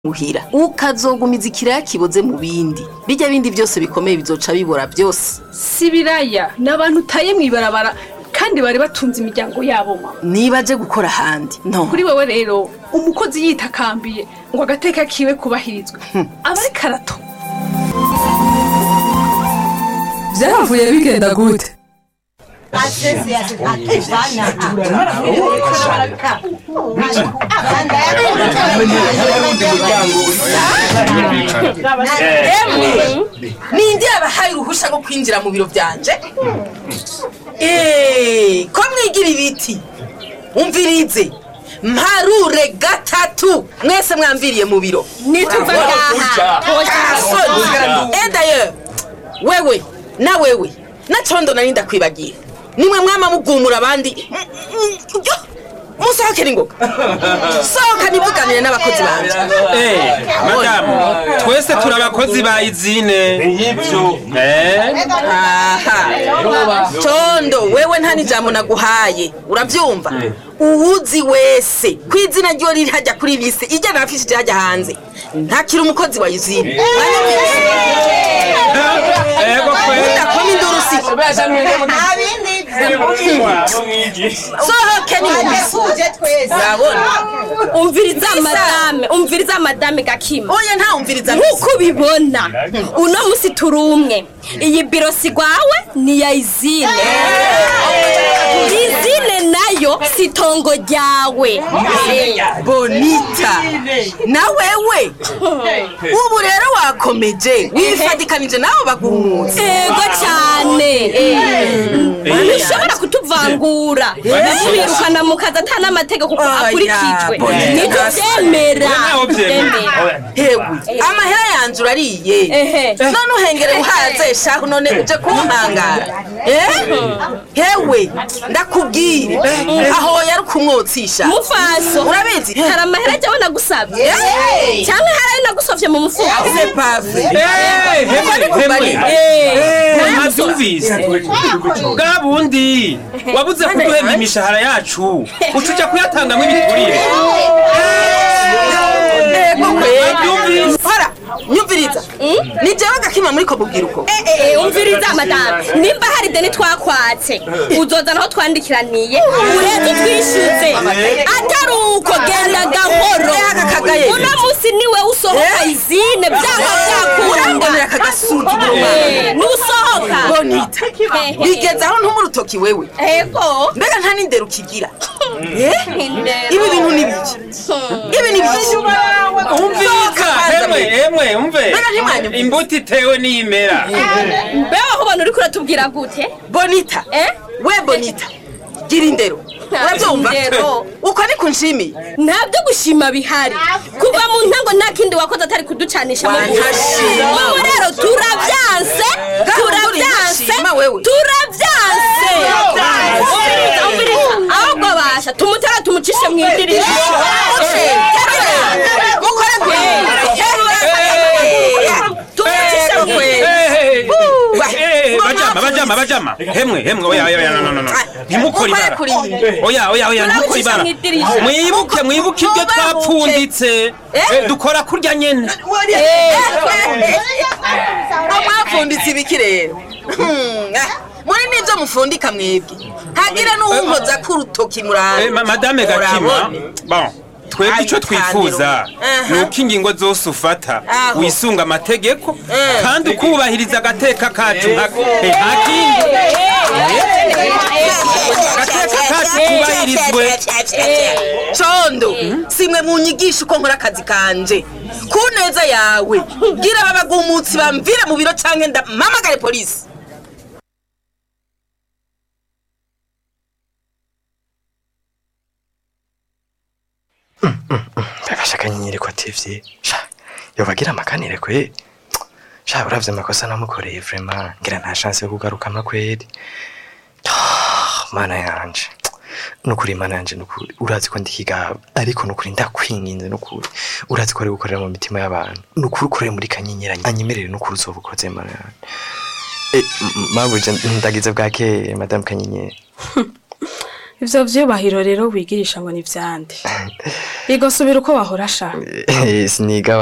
muhira ukazogumiza ikiraya kiboze mu bindi bijya bindi byose bikomeye bizoca bibora byose si biraya ni abantu utaye mu ibarabara kandi bari batunze imiryango yabo mama niba aje gukora ahandi no kuri wowe rero umukozi yitakambiye ngo agateka kiwe kubahirizwe aba ari karato byavuye bigenda gute ninde yabahaye uruhusha rwo kwinjira mu biro byanje eee ko mwigira ibiti umvirize mparure gatatu mwese mwamviriye mu biro nituva ngaha edaye wewe na wewe na condo nari ndakwibagiye nimwe mwama mugumura abandi musohokere ingoga sohoka nivuganire n'abakozi banje Eh, madamu twese turi abakozi ba izine Eh, aha condo wewe nta n'ijambo naguhaye urabyumva uwuzi wese ku izina ryo riri hajya kuri bisi ijya nafishije hajya hanze ntakiri umukozi wa izine ego kweli udakoma induru si sohoke ni urabona umviriza madame umviriza madame gakima oya ntawumviriza nk'uko ubibona uno musi turi umwe iyi biro si rwawe ni iya izine izine nayo si itongo ryawe bonita na wewe ubu rero wakomeje wifadikanije nawe bagumutse ego cyane ntushobora kutuvangura twirukana mu kazi ata n'amategeko kuko Oya, akurikijwe Bonita. nibyo byemera Nawe byemera. hewe amahera yanjye urariye Ehe. none uhengere uhaze shahu none uje kumpangara eh hewe ndakubwire aho yari kumwotsisha mufaso urabizi hari amahera ajyaho nagusabye Eh. cyangwa hari ayo nagusofye mu mufuka c'est pas vrai Eh, hemwe hemwe mwabyumvise bwa bundi wabuze kuduhemba imishahara yacu uca ujya kuyatangamo ibiturire ego kweli Wabyumvise? hora nyumviriza ni jewe gakima muri ko bubwiruko Eh, umviriza madame nimba hari deni twakwatse uzoza naho twandikiraniye ureze twishyuze atari uko genda gahoro Eh, aka kagaye. uno munsi niwe usohoka Eh. izine byanga urambonera byakunda aka gasuzuguro Eh, nusohoka bonita bigeze aho ntuma urutoki wewe ego mbega nta n'indero ukigira Eh? Indero. ibi bintu ni biki ibi ni biki umvika hemwe hemwe umve Mbega ntimwanyumvise? imbuto itewe n'imera mbeho aho ubona uri kuratubwira gute bonita Eh? we bonita gira indero urabyumva indero. uko ni kunshimiye nta byo gushima bihari kuva mu ntango nta kindi wakoze atari kuducanisha mu gihugu Wantashima. wowe rero turabyanse turabyanse ntashima wewe. turabyanse umviriza umviriza ahubwo basha tumutera tumucishe mu idirisha mukore tumucishe mu Eh, eh, bajama bajama bajama hemwe hemwe oya oya oya no no no no ntimukore ibara oya oya oya ntimukore ibara Turabicisha mu idirisha. mwibuke mwibuke ibyo Mubabuke. twapfunditse Eh, dukora kurya nyene mwapfunditse ibiki rero Hmm, ah, muri nibyo mufundika mwebwe hagira n'uwunkoza k'urutoki muranga Eh, ma- madame gakima bon twebwe icyo twifuza Aha. ni uko ingingo zose ufata Aho. wisunga amategeko Eh. kandi ukubahiriza agateka kacu nka eh, nta kindi agateka kacu kubahirizwe condo simwe mu nyigisho uko nkora akazi kanje ku neza yawe bwira babagumutsi bamvire mu biro canke ndamamagare polisi agashaka nyenyeri ko ativye sha yobagira amakanire kwe sha uravye amakosa namukoreye vrema ngira nta chance yo kugarukama kweri Ah, mana yanje nukuri mana yanje nukuri urazi ko ndikigaba ariko nukuri ndakwinginze nukuri urazi ko ari gukorera mu mitima y'abantu nukuri ukorere muri kanyenyera anyemerere nukuri uzobukoze mana yanje Eh, m- m- mabuje ndagize bwakeye madame kanyenyeri ivyo vyubahiro rero wigirisha ngo ni vyande igosubira uko wahora ashaka siniga